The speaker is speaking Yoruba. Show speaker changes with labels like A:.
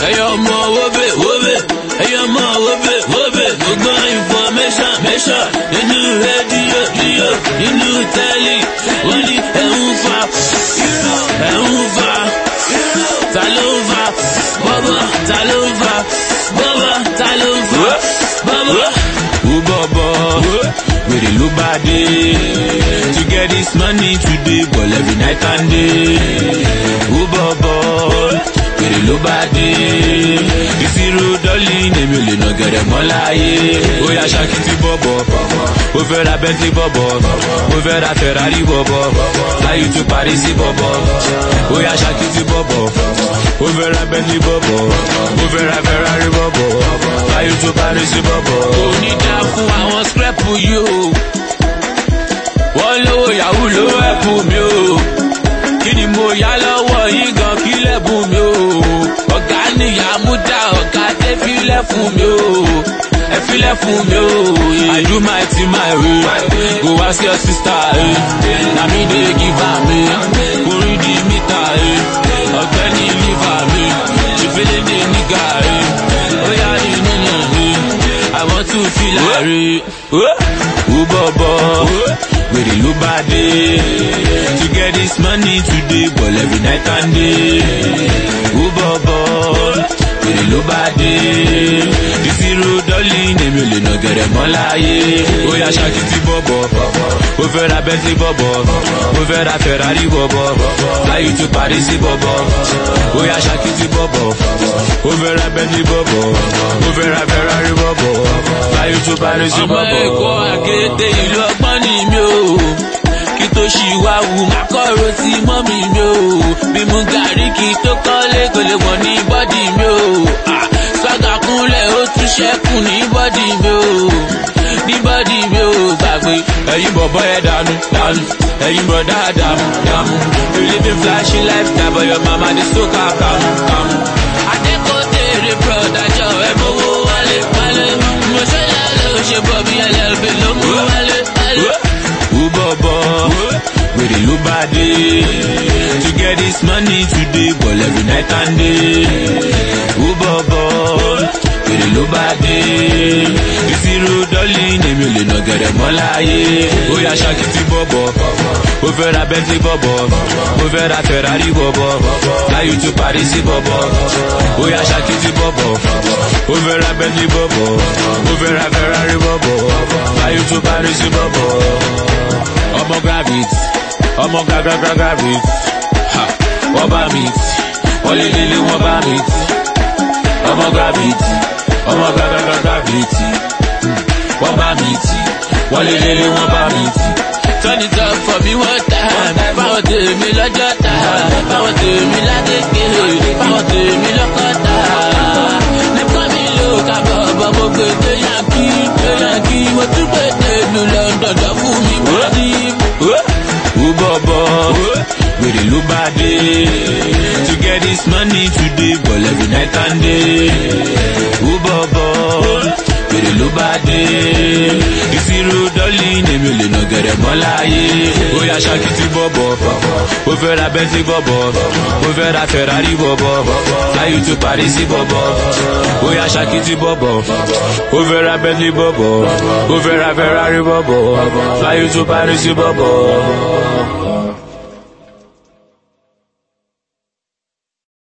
A: ẹ̀yọ́ ọmọ wóbè wóbè ẹ̀yọ́ ọmọ wóbè wóbè mo gbọ́ information mẹ́ṣọ̀ nínú rédíò díò nínú tẹ́lì wọ́n ní ẹ̀ ń fa ẹ̀ ń fa ta ló ń fa bọ́bọ́ ta ló ń fa bọ́bọ́ ta ló ń fa bọ́bọ́. Who bọ̀bọ̀ wèrè ló bá dé to get this money today ball every night and day. Who bọ̀bọ̀ wèrè ló bá dé ìṣirò dọ́lì èmi ò lè nà gẹ̀rẹ̀ mọ́ láyé. Ó yá ṣakiti bọ̀bọ̀ ó fẹ́ ra Bentley bọ̀bọ̀ ó fẹ́ ra Ferrari bọ̀bọ̀ láyé tó Paris bọ̀bọ̀ ó yá ṣakiti bọ̀bọ̀ ó fẹ́ ra Bentley bọ̀bọ̀ ó fẹ́ ra Ferrari bọ̀bọ̀ láyé tó Paris bọ̀bọ̀. Kò ní dá fún àwọn scrapu yìí o wọ́n lówó yahoo ló ẹ̀kú mi o kí ni mo yá lọ́wọ́ yín gan kí lẹ́bùn mi o ọ̀gá nìyá mú dá ọ̀gá tẹ́ fílẹ̀ fún mi o ẹ fílẹ̀ fún mi o I do my thing my way go ask your sister eh. na me dey give am eh. orí di mítà eh. ọ̀gbẹ́ni liver mi ṣèfẹ́lẹ́ dé nígà eh. ó yá ní níyàn mi I want to feel like ó bọ̀bọ̀ wèrè ló bá dé to get this money today ball every night and day ó bọ̀bọ̀ wèrè ló bá dé ìṣirò dọ́lì èmi ò lè nà gẹ̀rẹ̀ mọ́ láyé ó yá ṣakiti bọ̀bọ̀ ó fẹ́ ra Bentley bọ̀bọ̀ ó fẹ́ ra Ferrari bọ̀bọ̀ láyé tó Paris bọ̀bọ̀ ó yá ṣakiti bọ̀bọ̀ ó fẹ́ ra Bentley bọ̀bọ̀ ó fẹ́ ra Ferrari bọ̀bọ̀ láyé tó Paris bọ̀bọ̀. ọmọ ẹ̀kọ́ àkété ìlú ọgbọ́n ni mi ò kí tó ṣì wá wù má kọ̀rọ̀ sí mọ́mì mi ò bí mu gàrí kí tó kọ́lé kò lè wọ̀ ní bọ́dì mi ò sọ́gà kúnlẹ̀ ó tún ṣẹ́kù ní bọ́dì mi ò ní bọ́dì mi ò gbàgbé ẹ̀yin bọ̀bọ̀ ẹ̀ dànù dànù ẹ̀yin bọ̀dá dàmú dàmú you living flashy lifestyle but your mama dey so kà kàmú kàmú. adékòtèrè broda jọ ẹ mowó wálé wálé mo ṣe yà ló ṣe bọ̀ bí ẹlẹ́bí ló mú wálé wálé. ó bọ̀bọ̀ wèrè ló bá dé to get this money today ball every night and day. ó bọ̀bọ̀ wèrè ló bá dé ìṣirò dọ́lì èmi ò lè nà gẹ̀rẹ̀ mọ́ láyé. ó yá ṣakiti bọ̀bọ̀ ó fẹ́ ra Bentley bọ̀bọ̀ ó fẹ́ ra Ferrari bọ̀bọ̀ láyé tó Paris bọ̀bọ̀ ó yá ṣakiti bọ̀bọ̀ ó fẹ́ ra Bentley bọ̀bọ̀ ó fẹ́ ra Ferrari bọ̀bọ̀ láyé tó Paris bọ̀bọ̀. ọmọ gravit ọmọ gagragra gravit ha wọ́n bá mi tì wọ́n lé lélẹ̀ wọ́n bá mi tì ọmọ gravit ọmọ gagragra gravit wọ́n bá mi tì wọ́n lé lélẹ̀ wọ́n bá mi tì. Turn it up for me one time. Báwọn tèmi lọ́jọ́ ta. Báwọn tèmi lágbègbè. Báwọn tèmi lọ́kọ́ta. Nípa mi ló ká bọ̀bọ̀ mo gbé dé yankí. Dé yankí mo tún gbé dé lu London lọ fún mi bọ́dí. Ó bọ̀bọ̀ wèrè ló bá dé. To get this money today ball every night and day. Ó bọ̀bọ̀ wèrè ló bá dé. Ìṣirò dọ́lì èmi ò lè nà gẹ̀rẹ̀ mọ́ láyé. Ó yá ṣakiti bọ̀bọ̀. Ó fẹ́ ra Bentley bọ̀bọ̀. Ó fẹ́ ra Ferrari bọ̀bọ̀. Láyé tó Paris bọ̀bọ̀. Ó yá ṣakiti bọ̀bọ̀. Ó fẹ́ ra Bentley bọ̀bọ̀. Ó fẹ́ ra Ferrari bọ̀bọ̀. Láyé tó Paris bọ̀bọ̀.